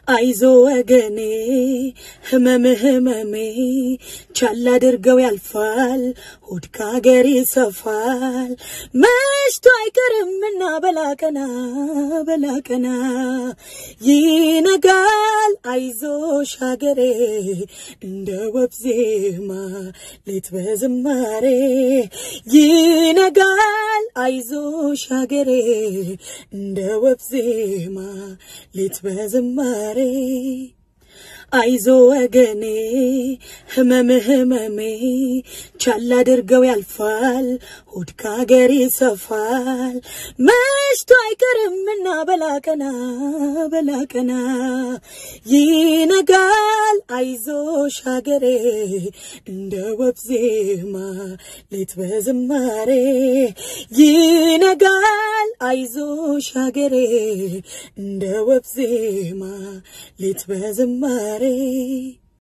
አይዞ ወገኔ ህመም ህመሜ ቻል አድርገው ያልፋል ሆድ ከሀገር ይሰፋል መሽቶ አይቀርምና በላቀና በላቀና ይነጋል አይዞሽ ሀገሬ እንደ ወብ ዜማ ሌት በዝማሬ ይነጋል አይዞሽ ሀገሬ እንደ ወብ ዜማ ሌት በዝማሬ አይዞ ወገኔ ህመም ህመሜ ቻል አድርገው ያልፋል ሆድ ከሀገር ይሰፋል መሽቶ አይቀርምና በላቀና በላቀና ይነጋል አይዞሽ ሀገሬ እንደ ወብ ዜማ ሌት በዝማሬ ይነጋል አይዞሽ ሀገሬ እንደ ወብ ዜማ ሌት በዝማሬ